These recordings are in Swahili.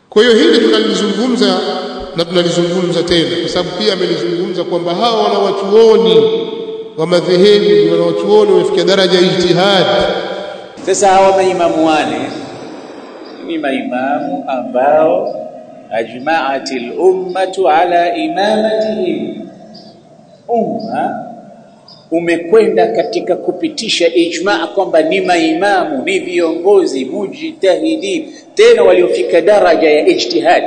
kwa hiyo hili tunalizungumza na tunalizungumza tena kwa sababu pia amelizungumza kwamba hawa wanawachuoni wa madhehebu ni wanawachuoni wamefikia daraja ya ijtihadi sasa hawa maimamu wane ni maimamu ambao ajma'at al-ummatu ala imamatihim umma umekwenda katika kupitisha ijma kwamba ni maimamu ni viongozi mujtahidin tena waliofika daraja ya ijtihad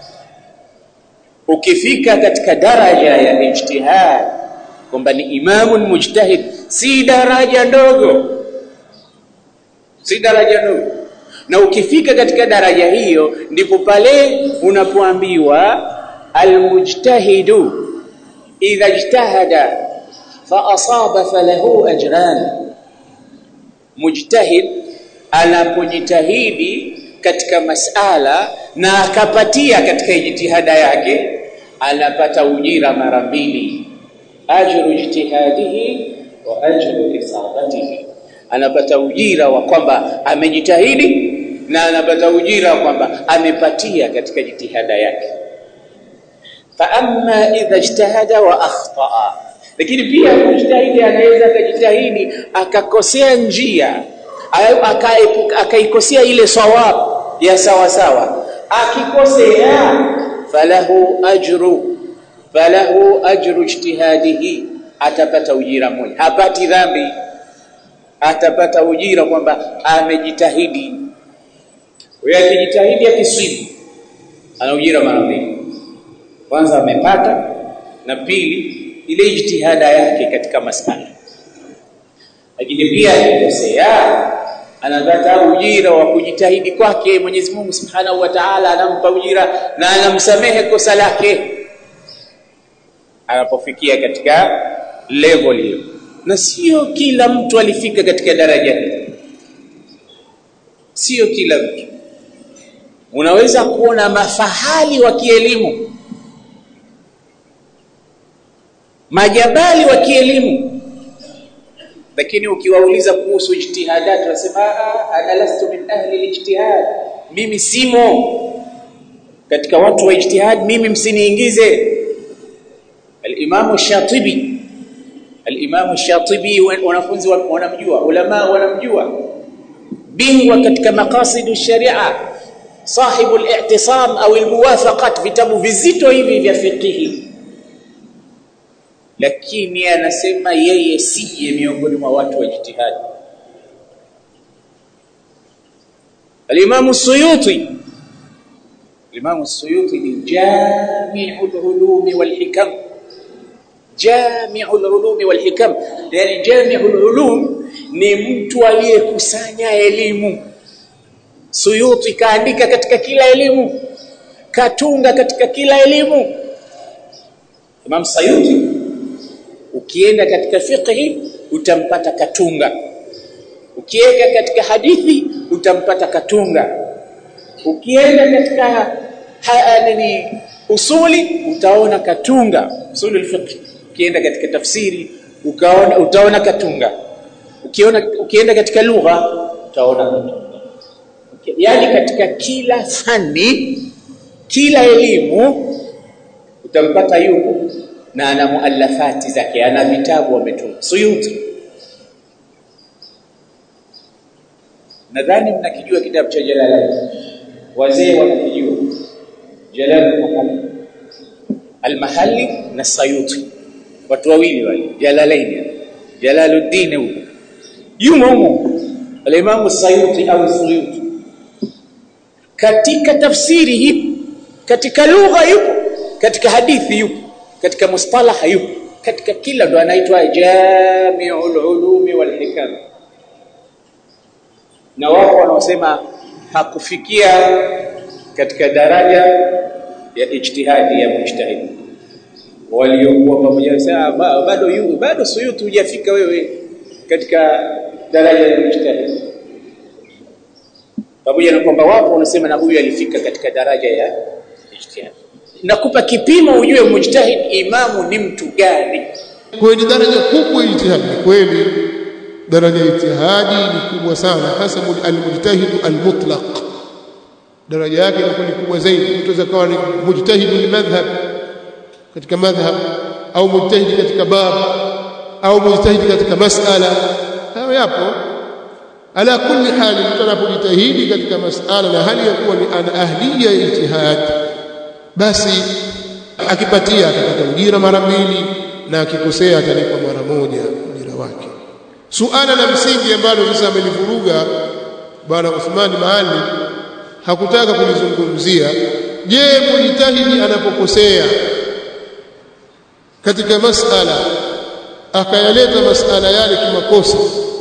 ukifika katika daraja ya ijtihad kwamba ni imamun mujtahid si daraja ndogo si daraja ndogo na ukifika katika daraja hiyo ndipo pale unapoambiwa almujtahidu idha ijtahada fa asaba falahu ajran mujtahid anapojitahidi katika masala na akapatia katika jitihada yake anapata ujira mara mbili ajru ijtihadihi wa ajru isabatihi anapata ujira wa kwamba amejitahidi na anapata ujira wa kwamba amepatia katika jitihada yake fa amma idha ijtahada wa akhtaa lakini pia mujtahidi anaweza akajitahidi akakosea njia akaikosea ile sawab ya sawa sawa akikosea falahu ajru falahu ajru ijtihadihi atapata ujira mmoja hapati dhambi atapata ujira kwamba amejitahidi wewe akijitahidi akiswimu ana ujira mara mbili kwanza amepata na pili ile ijtihada yake katika masala lakini pia akikosea anapata ujira wa kujitahidi kwake Mwenyezi Mungu Subhanahu wa Ta'ala anampa ujira na anamsamehe kosa lake anapofikia katika level hiyo na sio kila mtu alifika katika daraja hili sio kila mtu unaweza kuona mafahali wa kielimu majabali wa kielimu lakini ukiwauliza kuhusu ijtihadat wanasema ana lastu min ahli alijtihad mimi simo katika watu wa ijtihad mimi msiniingize al-Imam Shatibi al-Imam Shatibi wanafunzi wanamjua ulama wanamjua bingwa katika maqasidu sharia sahibu al-i'tisam au al-muwafaqat vitabu vizito hivi vya fiqhi lakini anasema yeye siye miongoni mwa watu wa ijtihad al-Imam Suyuti al-Imam Suyuti ni jami'ul ulumi wal hikam jami'ul ulumi wal hikam yani jami'ul ulum ni mtu aliyekusanya elimu Suyuti kaandika katika kila elimu katunga katika kila elimu Imam Suyuti ukienda katika fiqhi utampata katunga ukienda katika hadithi utampata katunga ukienda katika ha, nini usuli utaona katunga usuli fiqh ukienda katika tafsiri ukaona utaona katunga ukiona ukienda katika lugha utaona katunga yani katika kila fani kila elimu utampata yupo na ana muallafati zake ana vitabu ametunga Suyuti nadhani mnakijua kitabu cha Jalalain wazee wanakijua Jalal Muhammad Al-Mahalli na Sayuti watu wawili wale Jalalain Jalaluddin huyo yumo humo al-Imam Sayuti au Suyuti katika tafsiri hipo katika lugha yupo katika hadithi yupo katika mustalah yupo katika kila ndo anaitwa Jami'ul Ulumi wal Hikam na wako wanaosema hakufikia katika daraja ya ijtihadi ya mujtahid waliokuwa pamoja wanasema bado yu bado suyuti hujafika wewe katika daraja ya mujtahid pamoja na kwamba wapo wanasema na huyu alifika katika daraja ya ijtihad nakupa kipimo ujue mujtahid imamu ni mtu gani kwa ni daraja kubwa ijtihadi kweli daraja ijtihadi ni kubwa sana hasa almujtahid almutlaq daraja yake inakuwa ni kubwa zaidi mtu aweza kawa ni mujtahid madhhab katika madhhab au mujtahid katika bab au mujtahid katika masala hayo yapo ala kulli hali mtu anapojitahidi katika masala na hali ya kuwa ni ana ahliya ya ijtihad basi akipatia atapata ujira mara mbili na akikosea atalipwa mara moja ujira wake suala la msingi ambalo sasa amelivuruga bwana Uthman Maalim hakutaka kulizungumzia je mujtahidi anapokosea katika masala akayaleta masala yale kimakosa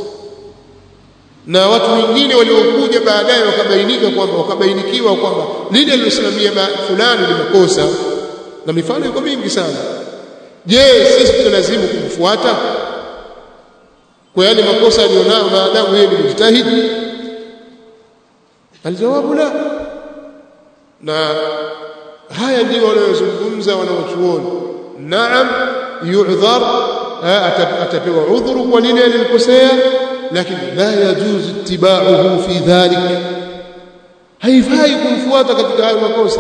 na watu wengine waliokuja baadaye wakabainika kwamba wakabainikiwa kwamba lile alilosimamia fulani ni makosa na mifano iko mingi sana je sisi tunalazimu kumfuata kwa yale makosa alionayo maadamu yeye ni mjtahidi aljawabu la na haya ndio wanayozungumza wanaochuoni naam yu'dhar atapewa udhuru kwa lile alilokosea lakini la yajuzu ittiba'uhu fi dhalik haifai kumfuata katika hayo makosa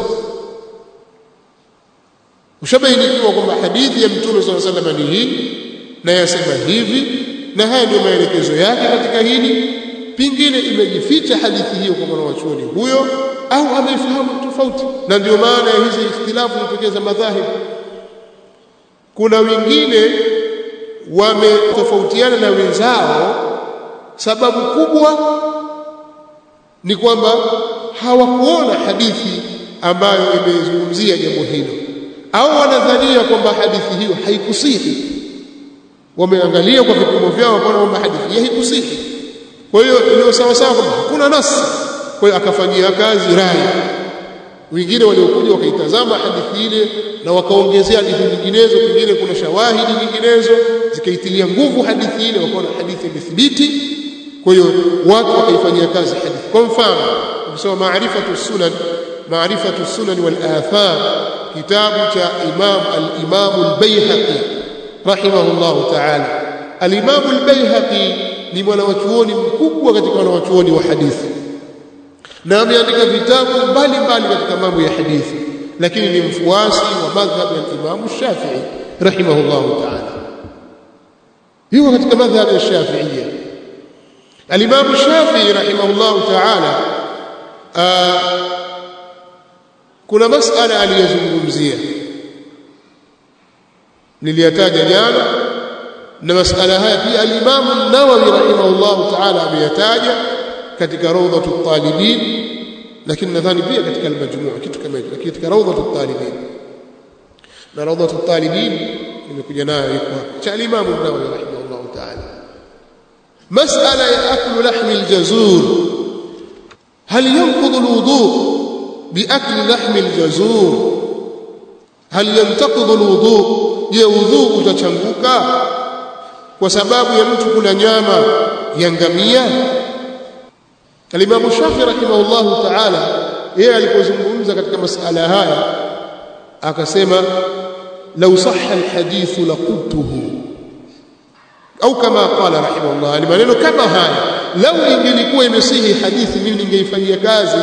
ushabainikiwa kwamba hadithi ya mtume swalla sallam ni hii na yasema hivi na haya ndio maelekezo yake katika hili pingine imejificha hadithi hiyo kwa mwanachuoni huyo au ameifahamu tofauti na ndio maana ya hizi ikhtilafu zitokeza madhahib kuna wengine wametofautiana na wenzao sababu kubwa ni kwamba hawakuona hadithi ambayo imezungumzia jambo hilo au wanadhania kwamba hadithi hiyo haikusihi wameangalia kwa vipimo vyao wakaona kwamba hadithi hiyo haikusihi kwa hiyo ndio sawa sawa kwamba hakuna nasi kwa hiyo akafanyia kazi rai wengine waliokuja wakaitazama hadithi ile na wakaongezea hadithi nyinginezo pengine kuna shawahidi nyinginezo zikaitilia nguvu hadithi ile wakaona hadithi imethibiti kwa hiyo watu wakaifanyia kazi hadithi kwa mfano ukisoma maarifatu sunan maarifatu sunan wal athar kitabu cha imam al-imam al-baihaqi rahimahullah ta'ala al-imam al-baihaqi ni mwanawachuoni mkubwa katika wanawachuoni wa hadithi na ameandika vitabu mbalimbali katika mambo ya hadithi lakini ni mfuasi wa madhhab ya Imam Shafi'i rahimahullah ta'ala yuko katika madhhab ya Shafi'iyya Al-Imam Shafi'i rahimahullah ta'ala kuna masala aliyozungumzia niliyataja jana na masala haya pia al-Imam an-Nawawi rahimahullah ta'ala ameyataja katika rawdhatu talibin lakini nadhani pia katika al-majmu' kitu kama hicho lakini katika rawdhatu talibin na rawdhatu talibin nimekuja nayo iko cha al-Imam an-Nawawi rahimahullah ta'ala mas'ala ya aklu lahmi al-jazur hal yanqudhu al-wudu' بأكل لحم الجزور هل ينتقض الوضوء je udhu utachanguka kwa sababu ya mtu kula nyama ya ngamia Al-Imam Shafi rahimahullahu ta'ala yeye alipozungumza katika masala haya akasema law sahha alhadith laqultuhu au kama qala rahimahullah ni maneno kama haya lau ingelikuwa imesihi hadithi mimi ningeifanyia kazi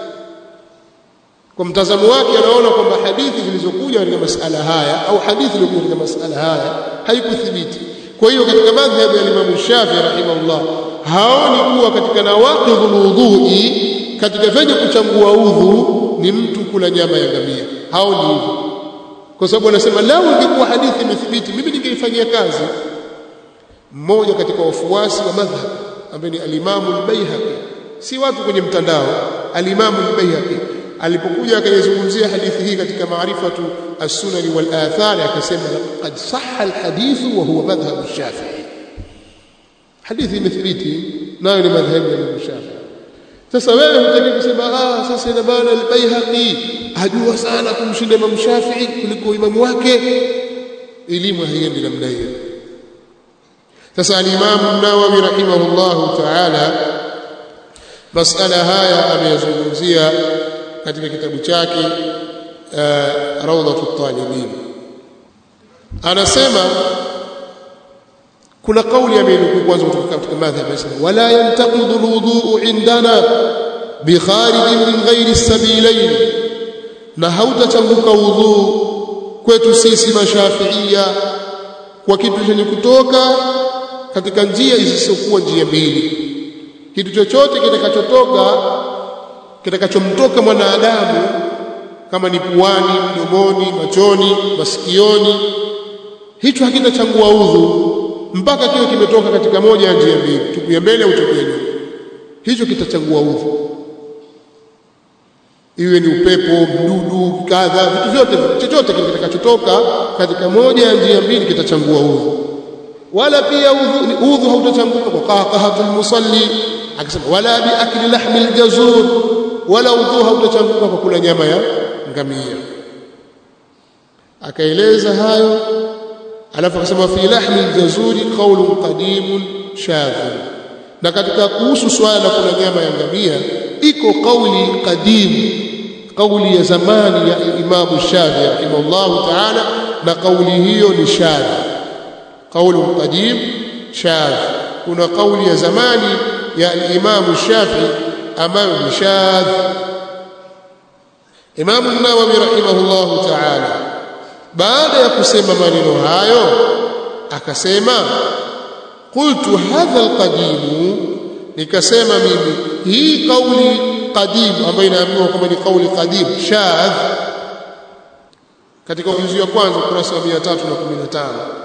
kwa mtazamo wake anaona kwamba hadithi zilizokuja katika masala haya au hadithi iliyokuja katika masala haya haikuthibiti kwa hiyo katika madhhabu ya Imam Shafi rahimahullah haoni kuwa katika nawaqidhul wudhu'i katika vyenye kuchangua udhu ni mtu kula nyama ya ngamia haoni hivyo kwa sababu anasema lau ingekuwa hadithi imethibiti mimi ningeifanyia kazi mmoja katika wafuasi wa madhhab ambaye ni al-Imam al-Baihaqi si watu kwenye mtandao al-Imam al-Baihaqi alipokuja akayezungumzia hadithi hii katika maarifatu as-sunan wal athar akasema qad sahha al-hadith wa huwa madhhab ash-shafi'i hadithi imethibiti nayo ni madhhabu ya Imam Shafi'i sasa wewe hutaki kusema ah sasa ina maana al-Baihaqi ajua sana kumshinda Imam Shafi'i kuliko imamu wake elimu haiendi namna hiyo sasa al-Imam an-Nawawi rahimahullahu ta'ala masala haya ameyazungumzia katika kitabu chake uh, Rawdatu Talibin anasema kuna kauli amenukuu kwanza kutoka katika madhhab anasema wala yantaqidu alwudu indana bikharijin min ghairi sabilain na hautachanguka udhu kwetu sisi mashafiia kwa kitu chenye kutoka katika njia zisizokuwa njia mbili kitu chochote kitakachotoka kitakachomtoka mwanadamu kama ni puani mdomoni machoni masikioni hicho hakitachangua udhu mpaka kiwe kimetoka katika moja ya njia mbili tupu ya mbele au tupu ya nyuma hicho kitachangua udhu iwe ni upepo mdudu kadha vitu vyote chochote kitakachotoka katika moja ya njia mbili kitachangua udhu wala pia udhu, udhu hautachanguka kwa qahqahatul musalli akasema wala bi akli lahmi aljazur wala udhu hautachanguka kwa kula nyama ya ngamia akaeleza hayo alafu akasema fi lahmi aljazuri qawlun qadimun shadhun na katika kuhusu swala la kula nyama ya ngamia iko kauli qadim kauli ya zamani ya Imam Shafi rahimahullah ta'ala na kauli hiyo ni shadh kauli qadim shadh kuna kauli ya zamani ya Imam Shafi ambayo ni shadh Imam an-Nawawi rahimahullah ta'ala baada ya kusema maneno hayo akasema qultu hadha al-qadim nikasema mimi hii kauli qadim ambayo inaambiwa kwamba ni kauli qadim shadh katika ujuzi wa kwanza ukurasa wa 315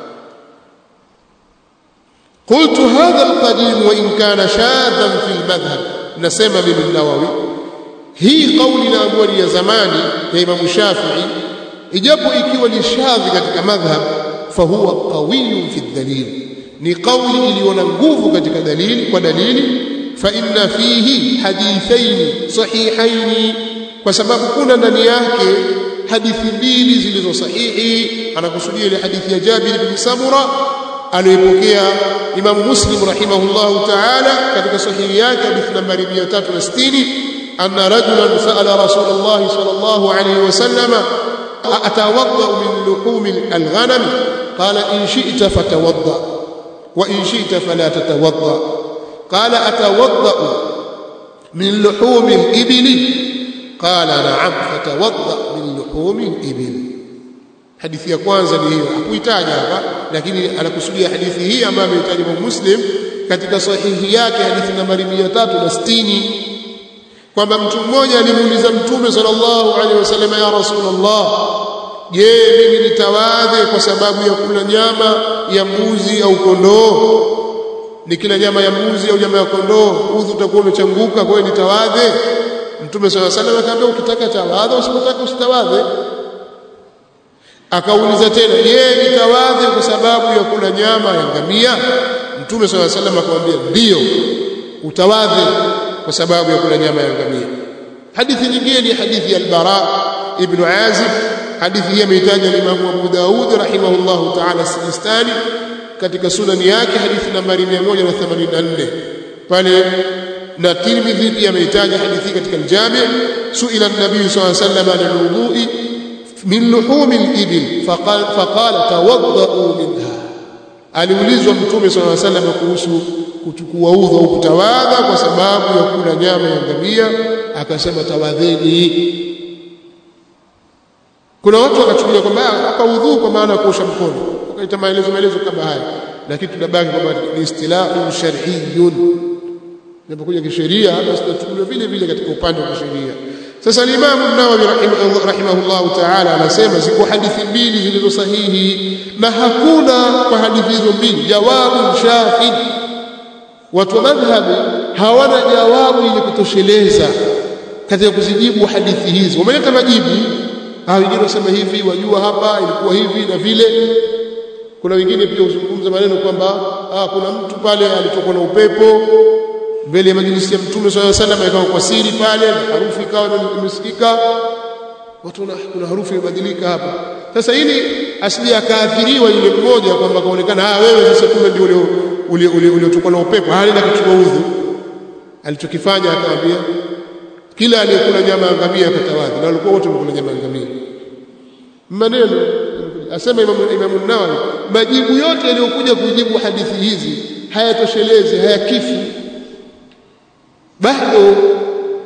قلت هذا القديم وإن كان شاذا في المذهب نسمى من النووي هي قولي نامور يا زماني يا إمام الشافعي ijapo ikiwa ni shadhi katika madhhab fahuwa qawiyun fi dhalil ni kauli iliyo na nguvu katika dalili kwa dalili fa inna fihi hadithaini sahihaini kwa sababu kuna ndani yake hadithi mbili zilizo sahihi anakusudia ile hadithi ya Jabir bin Samura aliyopokea Imam Muslim rahimahullah ta'ala katika sahihi yake hadithi nambari 360 anna rajulan sa'ala Rasulullah sallallahu alayhi wasallam atawadda min luhum al-ghanam qala in shi'ta fatawadda وإن شئت فلا تتوضأ قال أتوضأ من لحوم الإبل قال نعم فتوضأ من لحوم الإبل hadithi ya kwanza ni hiyo hakuitaja hapa lakini anakusudia hadithi hii ambayo ameitaja Imam Muslim katika sahihi yake hadithi nambari 360 kwamba mtu mmoja alimuuliza Mtume sallallahu alaihi wasallam ya Rasulullah je mimi nitawadhe kwa sababu ya kula nyama ya mbuzi au kondoo nikila nyama ya mbuzi au nyama ya kondoo udhu utakuwa umechanguka kwa hiyo nitawadhe mtume swalla salam akaambia ukitaka tawadhe usipotaka usitawadhe akauliza tena je nitawadhe kwa sababu ya kula nyama ya ngamia mtume swalla salam akamwambia ndio utawadhe kwa sababu ya kula nyama ya ngamia hadithi nyingine ni hadithi ya al-bara ibn azib hadithi hii ameitaja Imam Abu Daud rahimahullah ta'ala Sijistani katika sunani yake hadithi nambari 184 pale na Tirmidhi pia ameitaja hadithi katika al-Jami' suila an-nabiy sallallahu alayhi wasallam an al-wudu'i min luhum al-ibil faqala faqala tawadda'u minha aliulizwa mtume sallallahu alayhi wasallam kuhusu kuchukua udhu au kutawadha kwa sababu ya kula nyama ya ngamia akasema tawadheni kuna watu wakachukulia kwamba hapa udhu kwa maana ya kuosha mkono wakaita maelezo maelezo kama haya lakini tunabaki kwamba ni istilahu shar'iyyun inapokuja kisheria basi tunachukulia vile vile katika upande wa kisheria sasa al-Imam an-Nawawi rahimahullah ta'ala anasema ziko hadithi mbili zilizo sahihi na hakuna kwa hadithi hizo mbili jawabu shahid watu wa madhhabi hawana jawabu yenye kutosheleza katika kuzijibu hadithi hizi wameleta majibu ah wengine wasema hivi wajua hapa ilikuwa hivi na vile kuna wengine pia huzungumza maneno kwamba ah kuna mtu pale alitokwa na upepo mbele ya majlisi ya mtume swalla sallam ikawa kwa siri pale harufu ikawa imesikika watu na kuna harufu imebadilika hapa sasa ili asije akaathiriwa yule mmoja kwamba kaonekana ah wewe sasa kumbe ndio ule ule uliotokwa na upepo hali na kuchukua udhu alichokifanya akamwambia kila aliyekula nyama ya ngamia akatawadhi na walikuwa wote wamekula nyama ya ngamia maneno asema Imam Imam Nawawi majibu yote yaliyokuja kujibu hadithi hizi hayatoshelezi hayakifu bado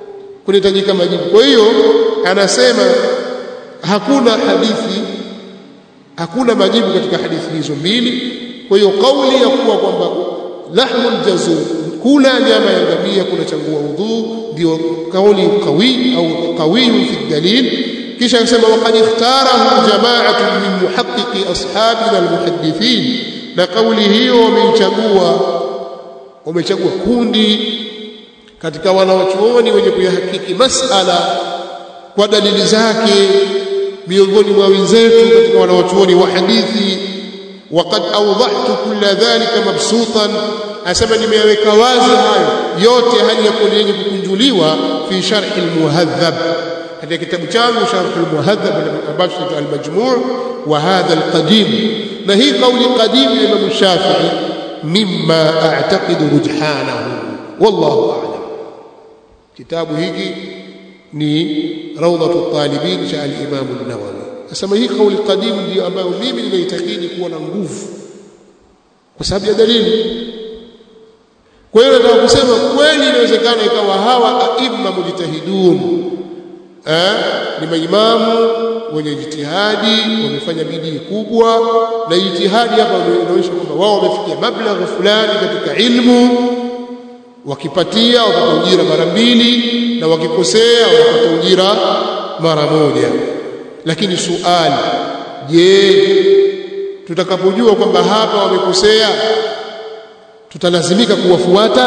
kunahitajika majibu kwa hiyo anasema hakuna hadithi hakuna majibu katika hadithi hizo mbili kwa hiyo kauli ya kuwa kwamba lahmul jazur kula nyama ya ngamia kunachangua udhu ndio kauli qawi au qawi fi dalil kisha akasema waqad ikhtarahu jama'atu min muhaqqiqi ashabina almuhaddithin na kauli hiyo wameichagua wamechagua kundi katika wanawachuoni wenye kuyahakiki masala kwa dalili zake miongoni mwa wenzetu katika wanawachuoni wa hadithi waqad awdahtu kulla dhalika mabsutan asema nimeyaweka wazi hayo yote hali ya kuwa yenye kukunjuliwa fi sharh almuhadhab katika kitabu changu sharh almuhadhab ambacho ni almajmu' wa hadha alqadim na hii kauli qadim ya Imam Shafi'i mimma a'taqidu rujhanahu wallahu a'lam kitabu hiki ni rawdatu talibin cha al-Imam an-Nawawi asema hii kauli qadim ndio ambayo mimi ninaitakidi kuwa na nguvu kwa sababu ya dalili kwa hiyo nataka kusema kweli inawezekana ikawa hawa aimma mujtahidun eh ni maimamu wenye jitihadi wamefanya bidii kubwa na jitihadi hapa inaonyesha kwamba wao wamefikia mablagha fulani katika ilmu wakipatia wapata ujira mara mbili na wakikosea wanapata ujira mara moja lakini suali je tutakapojua kwamba hapa wamekosea tutalazimika kuwafuata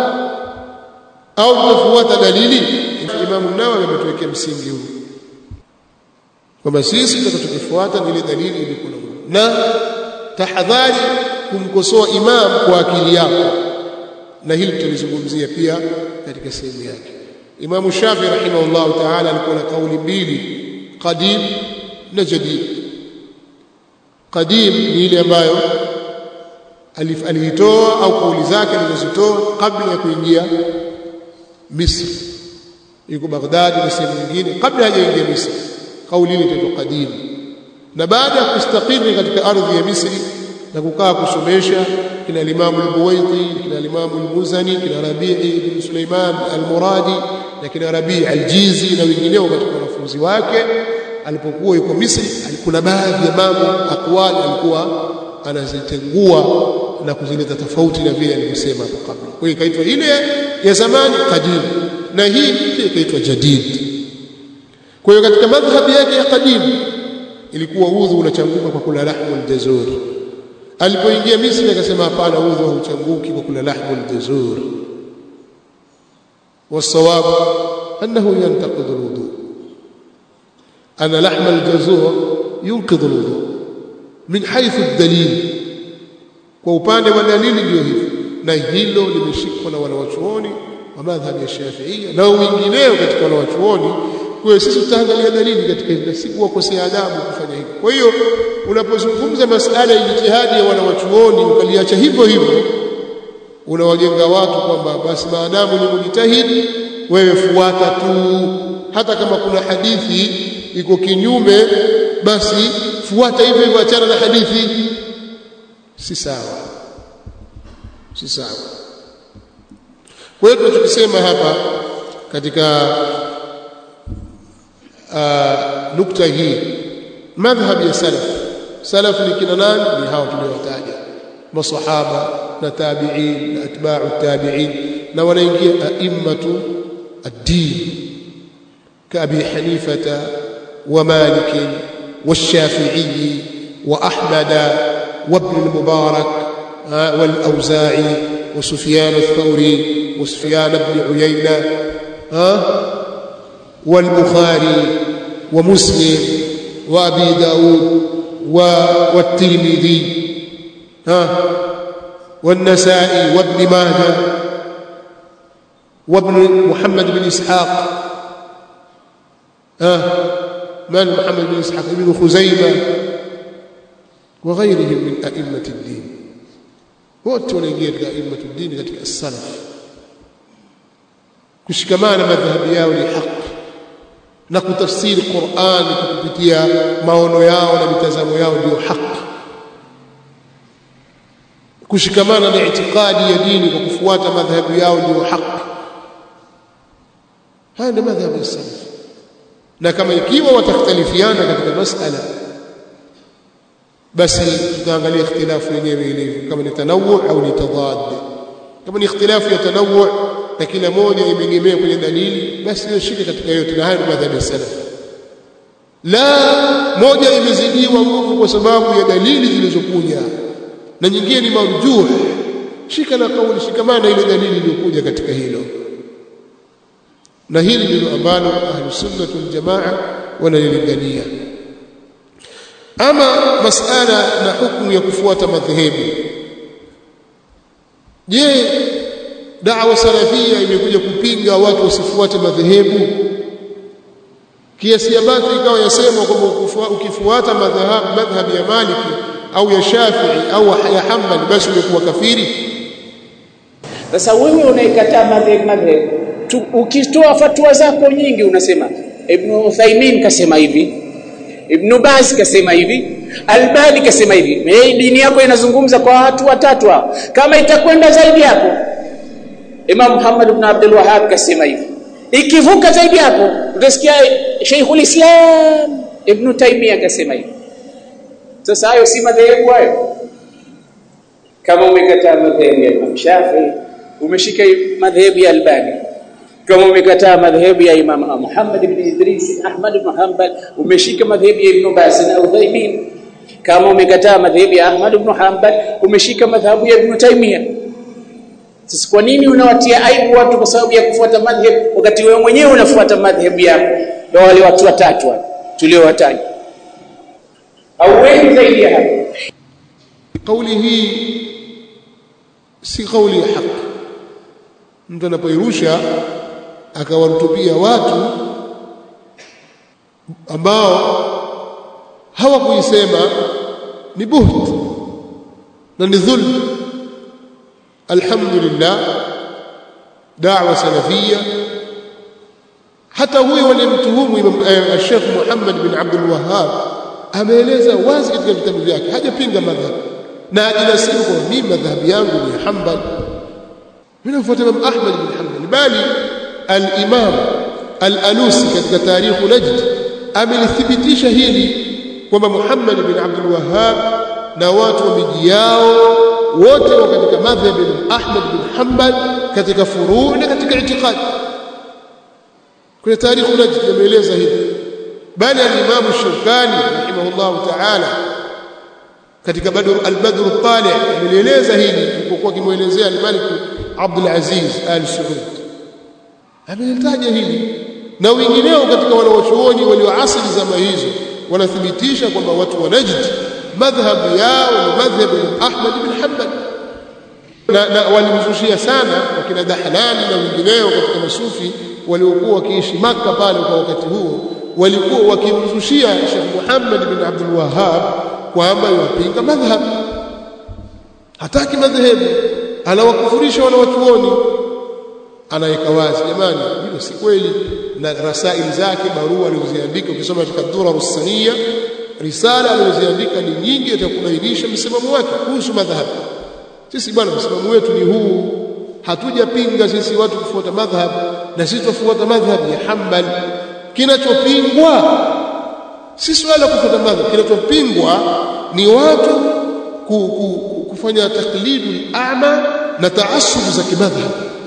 au tutafuata dalili Imam Nawawi ametuwekea msingi huu kwamba sisi tutakachokifuata ni ile dalili ilikuwa na tahadhari kumkosoa imam kwa akili yako na hili tulizungumzia pia katika sehemu yake Imam Shafi rahimahullah ta'ala alikuwa na kauli mbili qadim na jadid qadim ni ile ambayo aliitoa au kauli zake alizozitoa kabla ya kuingia Misri yuko Baghdad na sehemu nyingine kabla hajaingia Misri kauli ile inaitwa qadim na baada ya kustakiri katika ardhi ya Misri na kukaa kusomesha kina Imam al-Buwaiti kina Imam al-Muzani kina Rabi'i ibn Sulaiman al-Muradi na kina Rabi' al-Jizi na wengineo katika wanafunzi wake alipokuwa yuko Misri kuna baadhi ya mambo akwali alikuwa anazitengua na kuzileta tofauti na vile alivyosema hapo kabla. Kwa hiyo ikaitwa ile ya zamani qadim na hii pia ikaitwa jadid. Kwa hiyo katika madhhabi yake ya qadim ilikuwa udhu unachanguka kwa kula lahmul jazur. Alipoingia Misri akasema hapana, udhu hauchanguki kwa kula lahmul jazur. والصواب أنه ينتقض الوضوء أن لحم الجزور ينقض الوضوء من حيث الدليل kwa upande wa dalili ndio hivyo na hilo limeshikwa na wanawachuoni wa madhhabi ya Shafi'ia na wengineo katika wanawachuoni kwa sisi tutaangalia dalili katika hilo si kuwakosea adabu kufanya hivyo kwa hiyo unapozungumza masala ya jitihadi ya wanawachuoni ukaliacha hivyo hivyo unawajenga watu kwamba basi maadamu ni mujitahidi wewe fuata tu hata kama kuna hadithi iko kinyume basi fuata hivyo hivyo achana na hadithi si sawa si sawa kwa hiyo tunachokisema hapa katika uh, nukta hii madhhab ya salaf salaf ni kina nani ni hao tuliowataja masahaba na tabi'in na atba'u tabi'in na wanaingia a'immatu ad-din كأبي حنيفة ومالك والشافعي وأحمد وابن المبارك والأوزاعي وسفيان الثوري وسفيان بن عيينة والبخاري ومسلم وأبي داود والترمذي والنسائي وابن ماجه وابن محمد بن إسحاق من محمد بن إسحاق بن خزيمة وغيرهم من أئمة الدين wote wanaingia katika aimatu dini katika salaf kushikamana madhhabi yao ni haki na kutafsiri Qur'an kupitia maono yao na mitazamo yao ndio haki kushikamana na itikadi ya dini kwa kufuata madhhabi yao ndio haki haya ndio madhhabu ya salaf na kama ikiwa watakhtalifiana katika masala basi tutaangalia ikhtilafu yenyewe ilivyo kama ni tanawu au ni tadad kama ni ikhtilafu ya tanawu na kila moja imegemea kwenye dalili basi hiyo shika katika yote na haya ni madhhabu ya salaf la moja imezidiwa nguvu kwa sababu ya dalili zilizokuja na nyingine ni marjuh shika na kauli shikamana ile dalili iliyokuja katika hilo na hili ndilo ambalo ahlus sunnah wal jamaa wanalilingania ama masala na hukumu ya kufuata madhehebu je da'wa salafia imekuja kupinga watu wasifuate madhehebu kiasi ambacho ikawa yasema kwamba ukifuata madhhabi ya Maliki au ya Shafi'i au ya Hanbali basi umekuwa kafiri sasa wewe unaikataa madhhabi madhhabi ukitoa fatwa zako nyingi unasema Ibn Uthaymeen kasema hivi Ibn Baz kasema hivi Albani kasema hivi hey, dini yako inazungumza kwa watu watatu hao kama itakwenda zaidi hapo Imam Muhammad ibn Abdul Wahhab kasema hivi ikivuka zaidi hapo utasikia Sheikhul Islam Ibn Taymiyyah kasema hivi sasa hayo si madhehebu hayo kama umekataa madhehebu ya Imam Shafi'i umeshika madhehebu ya Albani kama umekataa madhehebu ya Imam Muhammad ibn Idris Ahmad ibn Hanbal umeshika madhehebu ya Ibn Baz na Uthaymeen kama umekataa madhehebu ya Ahmad ibn Hanbal umeshika madhehebu ya Ibn Taymiyyah sasa kwa nini unawatia aibu watu kwa sababu ya kufuata madhhabu wakati wewe mwenyewe unafuata madhhabu yako na wale watu watatu tuliowataja au wengi zaidi ya hapo kauli hii si kauli ya haki mtu anapoirusha akawarutubia watu ambao hawakuisema ni buht na ni dhulm alhamdulillah da'wa salafia hata huyo walimtuhumu Sheikh Muhammad bin Abdul Wahhab ameeleza wazi katika vitabu vyake hajapinga madhhab na ajinasibu kwa mimi madhhabi yangu ni Hanbal mimi nafuata Imam Ahmad bin Hanbal bali al-Imam al-Alusi katika tarikh Najd amelithibitisha hili kwamba Muhammad bin Abdul Wahhab na watu wa miji yao wote wa katika madhhab ya Ahmad bin Hanbal katika furu' na katika itikadi kwenye tarikh Najd yameeleza hili bali al-Imam Shawkani rahimahullah ta'ala katika Badr al-Badr al-Talih ameeleza hili alipokuwa kimuelezea al-Malik Abdul Aziz al-Saud amelitaja hili na wengineo katika wanawachuoni walioasili zama hizo wanathibitisha kwamba watu wa Najd madhhabu yao ni madhhabu ya Ahmad bin Hanbal na, na walimzushia sana wakina Dahlani na wengineo katika masufi waliokuwa wakiishi Maka pale kwa wakati huo walikuwa wakimzushia Sheikh Muhammad bin Abdul Wahhab kwamba yupinga madhhab hataki madhehebu anawakufurisha wanawachuoni anaweka wazi jamani hilo si kweli na rasail zake barua alizoziandika ukisoma katika Durar Rusaniya risala alizoziandika ni nyingi atakubainisha msimamo wake kuhusu madhhab sisi bwana msimamo wetu ni huu hatujapinga sisi watu kufuata madhhab na sisi tufuata madhhab ya Hanbal kinachopingwa si swala kufuata madhhab kinachopingwa ni watu ku, ku, kufanya taklidul a'ma na taasub za kimadhhab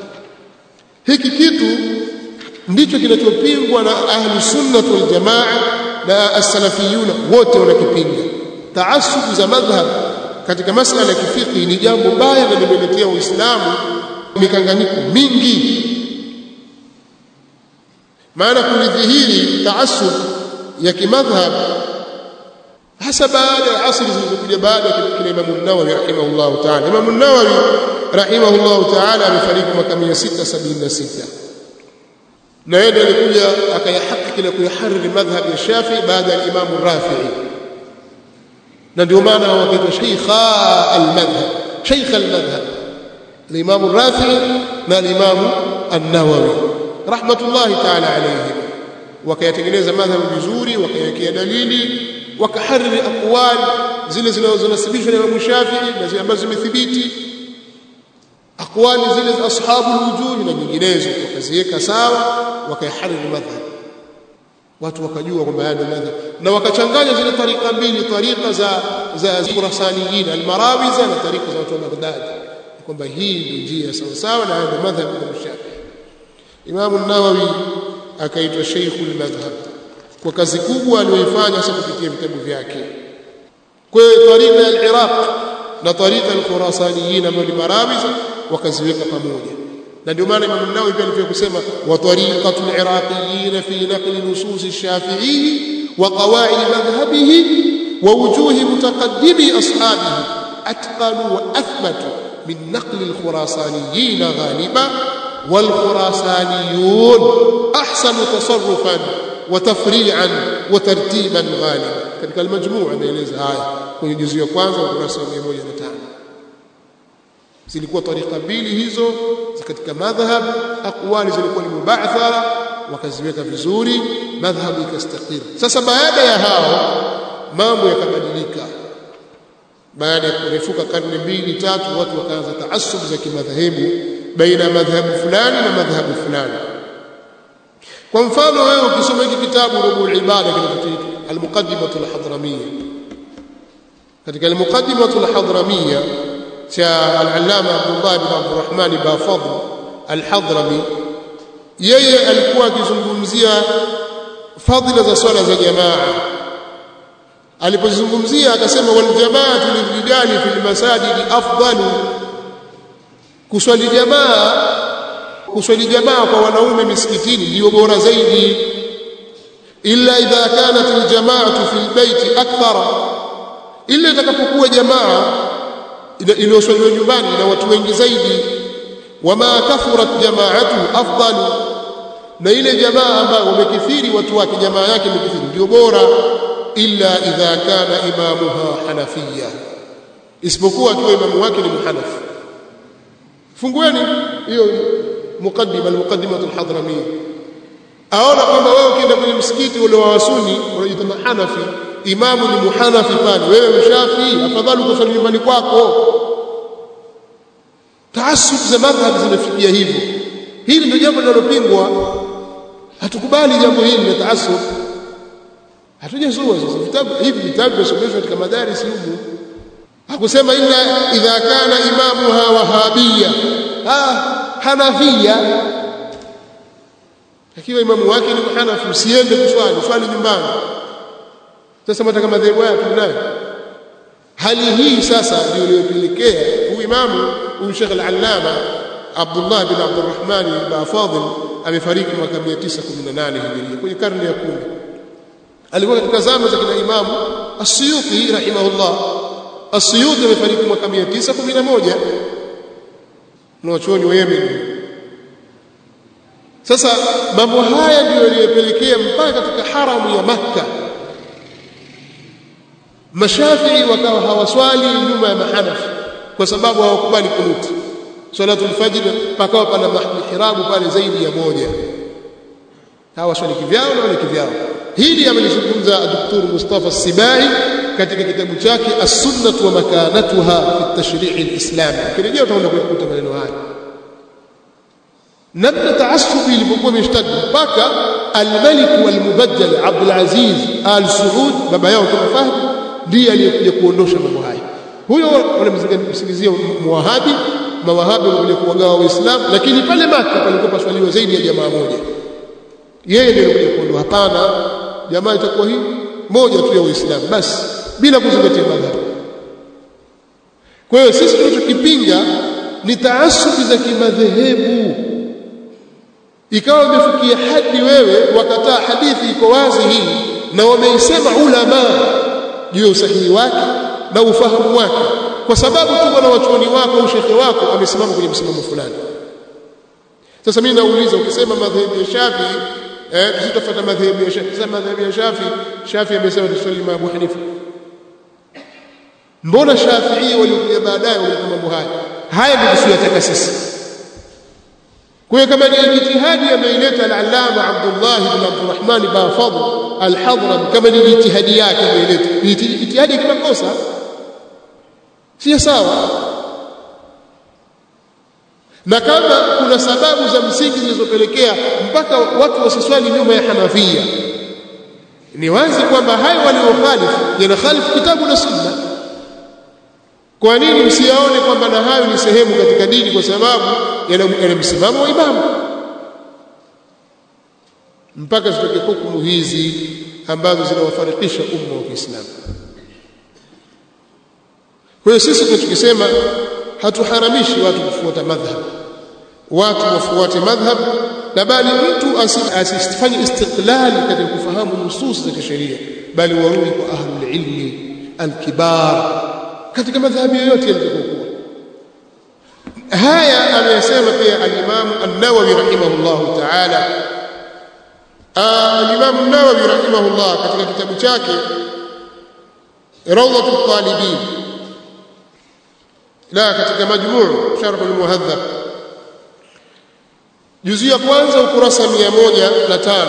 hiki kitu ndicho kinachopingwa na ahli sunnah wal jamaa na as-salafiyuna wote wanakipinga taasub za madhhab katika masala ya kifiki ni jambo baya na limeletea uislamu mikanganyiko mingi maana kulidhihiri taasub ya kimadhhab hasa baada ya asri zilizokuja baada ya kile Imam an-Nawawi rahimahullah ta'ala Imam an-Nawawi rahimahullah ta'ala amefariki mwaka 676 na yeye alikuja akayahakiki na kuyahariri madhhab ya Shafi baada ya Imam Rafi'i na ndio maana wakaitwa shaykha al-madhhab shaykh al-madhhab al-Imam Rafi'i na al-Imam an-Nawawi rahmatullahi ta'ala alayhim wakayatengeneza madhhab vizuri wakayawekea dalili wakahariri aqwal zile zinazonasibishwa na Imam Shafi'i na zile ambazo zimethibiti aqwali zile za ashabu alwujuh na nyinginezo wakaziweka sawa wakaihariri madhhab watu wakajua kwamba haya ndio madhhab na wakachanganya zile tarika mbili tarika za za Khurasaniyin almarawiza na tarika za watu wa Baghdad kwamba hii ndio njia sawa sawa na haya ndio madhhab ya Shafi'i Imam an-Nawawi akaitwa Sheikhul Madhhab kwa kazi kubwa aliyoifanya hasa kupitia vitabu vyake kwa hiyo tarika ya al-Iraq na tarika al-Khurasaniyin ambao ni marawiza wakaziweka pamoja na ndio maana Imam an-Nawawi pia alivyo kusema wa tariqatu al-Iraqiyin fi naqli nusus ash-Shafi'i wa qawaid madhhabihi wa wujuh mutaqaddimi ashabihi atqalu wa athbatu min naqli al-Khurasaniyin ghaliban والخراسانيون أحسن تصرفا وتفريعا وترتيبا غالبا katika almajmuu anaeleza haya kwenye juzu ya kwanza ukurasa wa 105 zilikuwa tarika mbili hizo katika madhhab aqwali zilikuwa ni mubathara wakaziweka vizuri madhhabu ikastakiri sasa baada ya hao mambo yakabadilika baada ya kurefuka karne mbili tatu watu wakaanza taasub za kimadhehebu baina madhhabu fulani na madhhabu fulani kwa mfano wewe ukisoma hiki kitabu rubul ibada kinachoitwa al-muqaddimatu al-hadramiyya katika al-muqaddimatu al-hadramiyya cha al-allama Abdullah ibn Abdurrahman Bafadl al-Hadrami yeye alikuwa akizungumzia fadhila za swala za jamaa alipozungumzia akasema wal jamaatu lirijali fil masajidi afdalu kuswali jamaa kuswali jamaa kwa wanaume misikitini ndio bora zaidi illa idha kanat aljamaatu fil baiti akthara illa itakapokuwa jamaa iliyoswaliwa nyumbani na watu wengi zaidi wama kathurat jamaatu afdalu na ile jamaa ambayo wamekithiri watu wake jamaa yake imekithiri ndio bora illa idha kana imamuha hanafiyya isipokuwa akiwa imamu wake ni muhanafi fungueni hiyo mukaddima almuqaddimah alhadramiyya aona kwamba wewe ukienda kwenye msikiti ule wa wasuni unajiita hanafi imamu ni muhanafi pale wewe mshafi afadhali ukasali nyumbani kwako taasub za madhhab zinafikia hivyo hili ndio jambo linalopingwa hatukubali jambo hili la taasub hatujazua sasa vitabu hivi vitabu vinasomeshwa katika madaris humu hakusema illa idha kana imamuha wahabia ah hanafia akiwa imamu wake ni mhanafi usiende kuswali swali nyumbani sasa mtaka madhehebu haya tunayo hali hii sasa ndio iliyopelekea huyu imamu huyu Sheikh al-Allama Abdullah bin Abdurrahman Bafadil amefariki mwaka 918 Hijiria kwenye karne ya 10 alikuwa katika zama za kina imamu As-Suyuti rahimahullah As-Suyuti amefariki mwaka 911 na wachuoni wa Yemen sasa mambo haya ndio yaliyopelekea mpaka katika haramu ya Makka Mashafii wakawa hawaswali nyuma ya mahanafi kwa sababu hawakubali kunuti salatul fajr pakawa pana mihrabu pale zaidi ya moja hawaswali kivyao na wale kivyao hili amelizungumza Dr. Mustafa Sibai katika kitabu chake As-Sunnah wa Makanatuha fi at-Tashri' al-Islami kirejea utaona kukuta maneno haya namna taassubi ilipokuwa imeshtadi mpaka al-Malik wal-Mubajjal Abdul Aziz al-Saud baba yao kama Fahd ndiye aliyekuja kuondosha mambo haya huyo wanamsingizia muwahabi mawahabi walikuja kuwagawa waislamu lakini pale Maka palikuwa paswaliwa zaidi ya jamaa moja yeye ndiye alikuja kuondoa hapana jamaa itakuwa hii moja tu ya uislamu basi bila kuzingatia madhhabu kwa hiyo sisi tunachokipinga ni taasubi za kimadhehebu ikawa umefikia hadi wewe wakataa hadithi iko wazi hii na wameisema ulama juu ya usahihi wake na ufahamu wake kwa sababu tu bwana wachuoni wako au shekhe wako amesimama kwenye msimamo fulani sasa mimi nauliza ukisema madhehebu ya Shafi eh tutafuata madhehebu ya Shafi sasa madhehebu ya Shafi Shafi amesema tusali ma Abu Hanifa mbona Shafi'i waliokuja baadaye walikuwa mambo haya haya ndio tusiyotaka sisi kwa hiyo kama ni jitihadi ameileta al-Allama Abdullah ibn Abdurrahman Bafadl al-Hadram kama ni jitihadi yake ameileta jitihadi kimakosa si sawa na kama kuna sababu za msingi zilizopelekea mpaka watu wasiswali nyuma ya Hanafia ni wazi kwamba hayo waliokhalifu yanakhalifu kitabu na sunna kwa nini msiyaone kwamba na hayo ni sehemu katika dini kwa sababu yana msimamo wa imamu mpaka zitoke hukumu hizi ambazo zinawafarikisha umma wa Kiislamu kwa hiyo sisi tunachokisema hatuharamishi watu kufuata madhhab watu wafuate madhhab na bali mtu asifanye istiqlali katika kufahamu nusus za kisheria bali warudi kwa ahlul ilmi alkibar katika madhhabi yoyote yaliyokuwa haya ameyasema pia al-Imam an-Nawawi rahimahullah ta'ala al-Imam an-Nawawi rahimahullah katika kitabu chake Rawdatul Talibin la katika majmuu sharh al-Muhadhab juzu ya kwanza ukurasa 105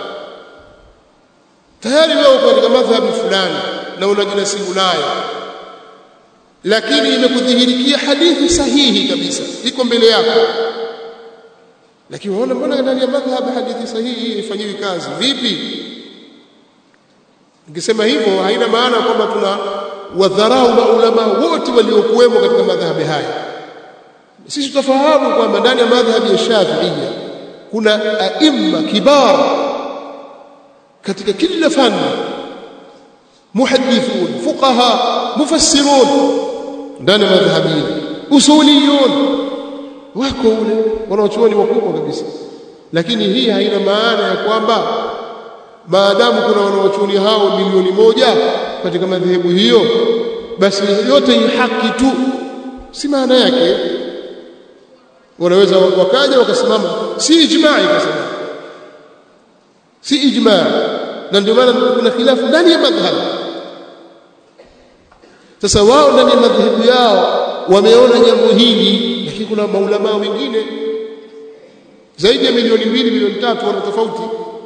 tayari wewe uko katika madhhabi fulani na unajinasibu nayo lakini imekudhihirikia hadithi sahihi kabisa iko mbele yako lakini waona mbona ndani ya madhhabi hadithi sahihi ifanyiwi kazi vipi nikisema hivyo haina maana kwamba tuna wadharau maulama wote waliokuwemo katika madhhabi haya sisi tutafahamu kwamba ndani ya madhhabi ya Shafi'iyya kuna aimma kibar katika kila fani muhaddithun fuqaha mufassirun ndani ya madhhabi usuliyun wako ule wanaochuoni wakubwa kabisa lakini hii haina maana ya kwamba maadamu kuna wanaochuoni hao milioni moja katika madhehebu hiyo basi yote ni haki tu si maana yake wanaweza wakaja wakasimama si ijma'i kasema si ijma' na ndio maana kuna khilafu ndani ya madhhab sasa wao ndani ya madhehebu yao wameona jambo hili lakini kuna maulama wengine zaidi ya milioni mbili milioni tatu wana tofauti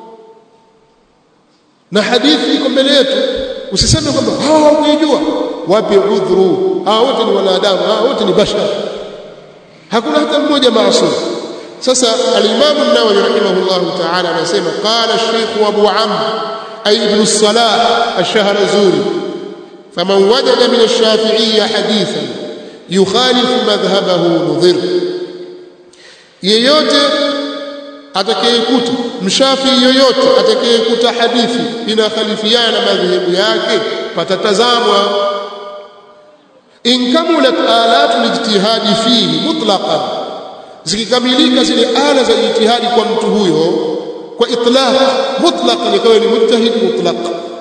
na hadithi iko mbele yetu usiseme kwamba hawa hawakujua wapi udhuru hawa wote ni wanadamu hawa wote ni bashar hakuna hata mmoja maasum sasa al-Imam an-Nawawi rahimahullah ta'ala anasema qala ash-Sheikh Abu Amr ay ibn as-Salah ash-Shahrazuri faman wajada min ash-Shafi'iyya hadithan yukhalifu madhhabahu mudhir yeyote atakayekuta mshafi yoyote atakayekuta hadithi inakhalifiana na madhehebu yake patatazamwa in kamulat alatu lijtihadi fihi mutlaqan zikikamilika zile ala za ijtihadi kwa mtu huyo kwa itlaq mutlaq ikawa ni mujtahid mutlaq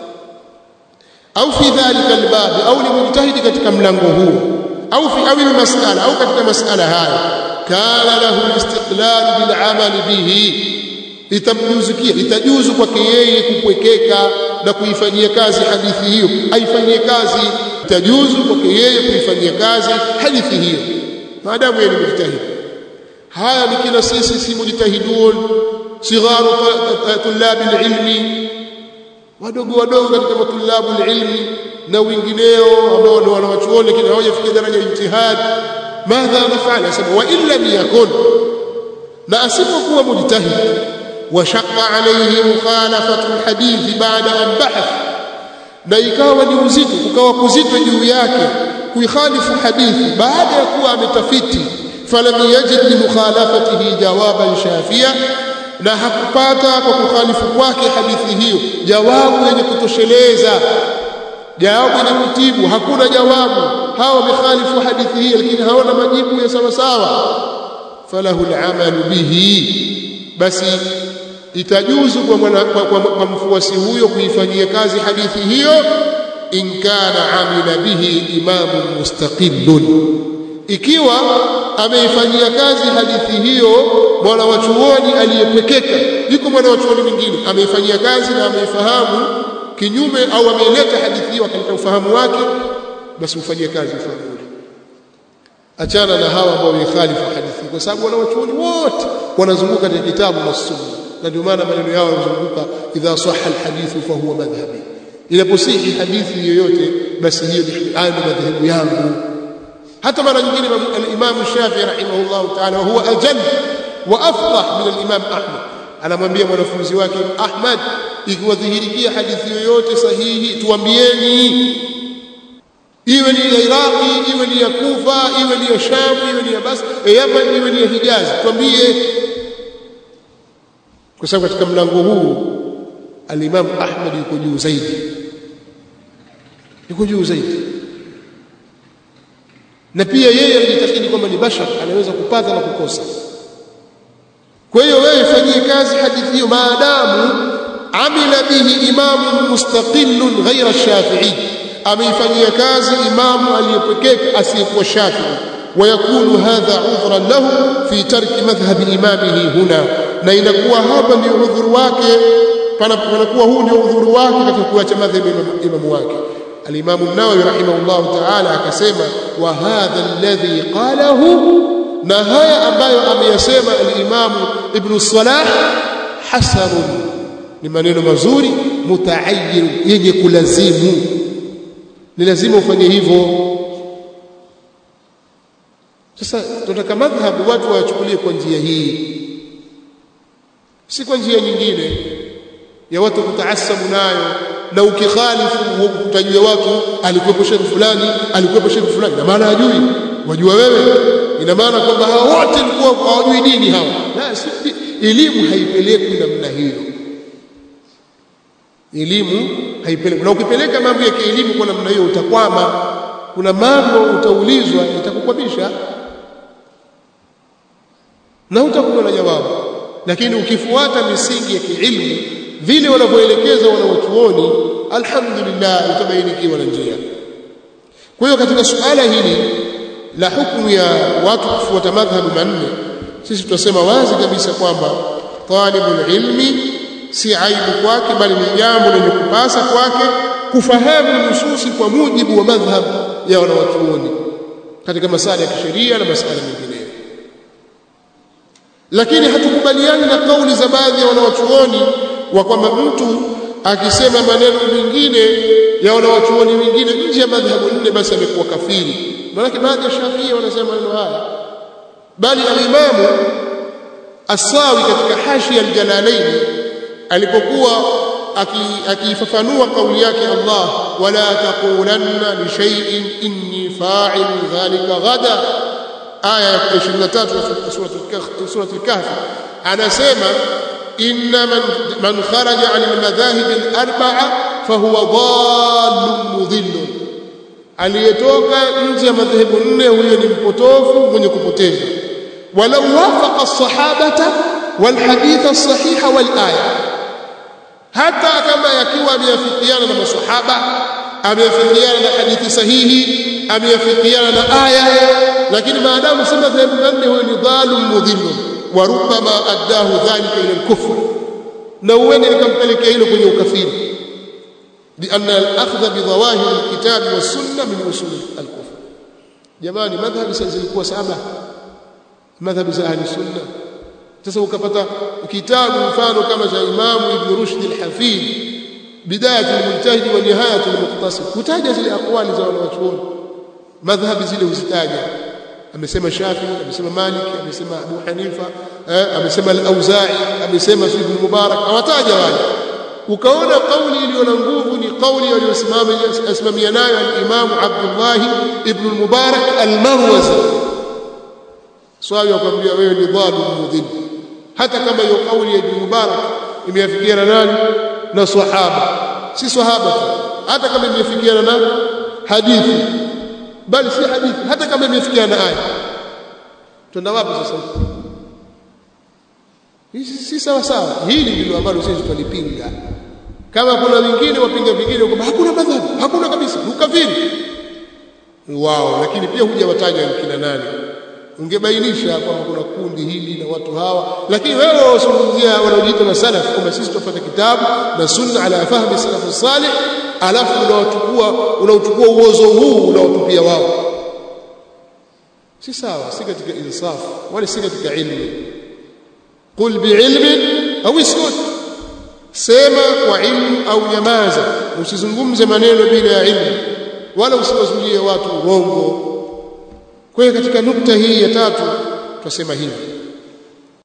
au fi dhalika albab au ni mujtahid katika mlango huo au fi awi masala au katika masala hayo kana lahu istiqlal bil amal bihi itamjuzikia itajuzu kwake yeye kupwekeka na kuifanyia kazi hadithi hiyo aifanyie kazi itajuzu kwake yeye kuifanyia kazi hadithi hiyo maadamu yeye ni mujtahid haya ni kila sisi si mujtahidun sigharu tulabi alilmi wadogo wadogo katika matulabu alilmi na wengineo ambao ni wanawachuoni lakini hawajafikia daraja ya ijtihad madha nafala asema wa illa yakun na asipokuwa mujtahid وشق عليه مخالفة الحديث بعد أن بحث na ikawa ni uzito kukawa kuzito juu yake kuikhalifu hadithi baada ya kuwa ametafiti falam yajid li mukhalafatihi jawaban shafia na hakupata kwa kukhalifu kwake hadithi hiyo jawabu yenye kutosheleza jawabu yenye kutibu hakuna jawabu hawa wamekhalifu hadithi hii lakini hawana majibu ya sawa sawa falahu al'amalu bihi basi itajuzu kwa, mwana, kwa, kwa, kwa mfuasi huyo kuifanyia kazi hadithi hiyo in kana amila bihi imamun mustaqillun ikiwa ameifanyia kazi hadithi hiyo mwana wa chuoni aliyepekeka yuko mwana wa chuoni mwingine ameifanyia kazi na ameifahamu kinyume au ameileta hadithi hiyo akaleta ufahamu wake basi ufanyie kazi ufahamu ule achana na hawa ambao wameikhalifu hadithi kwa sababu wana wachuoni wote wanazunguka katika kitabu na sunna na ndio maana maneno yao yanazunguka idha sahha alhadithu fa huwa madhhabi inaposihi hadithi yoyote basi hiyo ni madhehebu yangu hata mara nyingine al-Imam Shafi'i rahimahullah ta'ala huwa ajal wa afdah min al-Imam Ahmad anamwambia mwanafunzi wake Ahmad ikiwadhihirikia hadithi yoyote sahihi tuambieni iwe ni ya Iraqi iwe ni ya Kufa iwe ni ya Sham iwe ni ya Bas Yaman iwe ni ya Hijaz tuambie kwa sababu katika mlango huu al-Imam Ahmad yuko juu zaidi yuko juu zaidi na pia yeye alijitakidi kwamba ni bashar anaweza kupata na kukosa kwa hiyo wewe fanyie kazi hadithi hiyo maadamu amila bihi imamu mustaqillun ghaira shafi'i ameifanyia kazi imamu aliyepekeka asiyekuwa shafi'i ويكون هذا عذرا له في ترك مذهب امامه هنا na inakuwa hapa ndio udhuru wake panakuwa huu ndio udhuru wake katika kuacha madhhabi imamu wake الإمام النووي رحمه الله تعالى akasema wa hadha alladhi qalahu na haya ambayo ameyasema al-Imam Ibn Salah hasan ni maneno mazuri mutaayyin yenye kulazimu ni lazima ufanye hivyo sasa tunataka madhhabu watu wachukulie kwa njia hii si kwa njia nyingine ya watu kutaasabu nayo na ukikhalifu utajua watu alikuwepo shekhi fulani alikuwepo shekhi fulani na maana hajui wajua wewe ina maana kwamba hao wote walikuwa hawajui dini hawa la si elimu haipelekwi namna hiyo elimu haipelekwi na ukipeleka mambo ya kielimu kwa namna hiyo utakwama kuna mambo utaulizwa itakukwamisha na utakuwa na jawabu lakini ukifuata misingi ya kiilmu vile wanavyoelekeza wanawachuoni alhamdulillah utabainikiwa na njia kwa hiyo katika suala hili la hukumu ya watu kufuata madhhabu manne sisi tunasema wazi kabisa kwamba talibul ilmi si aibu kwake bali ni jambo lenye kupasa kwake kufahamu nususi kwa mujibu wa madhhab ya wanawachuoni katika masala ya kisheria na masala mengineyo lakini hatukubaliani na kauli za baadhi ya wanawachuoni wa kwamba mtu akisema maneno mengine ya wanawachuoni wengine nje ya madhhabu nne basi amekuwa kafiri maana baadhi ya Shafii wanasema maneno haya bali al-Imamu As-Sawi katika Hashia al-Jalalain alipokuwa akifafanua kauli yake Allah wala taqulanna li shay'in inni fa'il dhalika ghada aya ya 23 sura al-Kahf anasema inna man man kharaja 'an al-madhahib al-arba'a fahuwa dhallun mudhillun aliyetoka nje ya madhehebu nne huyo ni mpotofu mwenye kupoteza walau wafaqa as-sahabata wal hadith as-sahiha wal aya hata kama yakiwa ameafikiana na masahaba ameafikiana na hadithi sahihi ameafikiana na aya lakini maadamu si madhehebu nne huyo ni dhalum mudhillun wa rubbama addahu dhalika ila al-kufr na uende likampelekea hilo kwenye ukafiri لأن الأخذ بظواهر الكتاب والسنة من أصول الكفر jamani madhhabi sasa zilikuwa saba madhhabi za ahli sunna sasa ukapata kitabu mfano kama cha Imam Ibn Rushd al-Hafid bidayat al-mujtahid wa nihayat al-muqtasid kutaja zile aqwali za wanawachuoni madhhabi zile huzitaja amesema Shafi amesema Malik amesema Abu Hanifa amesema al-Auza'i amesema Ibn Mubarak awataja wale ukaona kauli iliyo na nguvu ni kauli aliyosimamia nayo al-Imam Abdullah ibn al-Mubarak al-Marwazi swali akwambia wewe ni dhalim mudhil hata kama hiyo kauli ya Ibn Mubarak imeafikiana nani na sahaba si sahaba hata kama imeafikiana na hadithi bali si hadithi hata kama imeafikiana na aya twenda wapi sasa Hii si sawa sawa. Hili ndilo ambalo sisi tulipinga. Kama kuna wengine wapinga vingine kwamba hakuna madhhabu, hakuna kabisa, ukafiri. Wao, lakini pia hujawataja kina nani. Ungebainisha kwamba kuna kundi hili na watu hawa, lakini wewe wasungumzia wanaojiita na salaf kwamba sisi tufuata kitabu na sunna ala fahmi salaf salih, alafu unawachukua unauchukua uozo huu unaotupia wao. Si sawa, si katika insaf wala si katika ilmu. قل بعلم au iskut sema kwa ilmu au nyamaza usizungumze maneno bila ya ilmu wala usiwazulie watu urongo kwa hiyo katika nukta hii ya tatu twasema hivi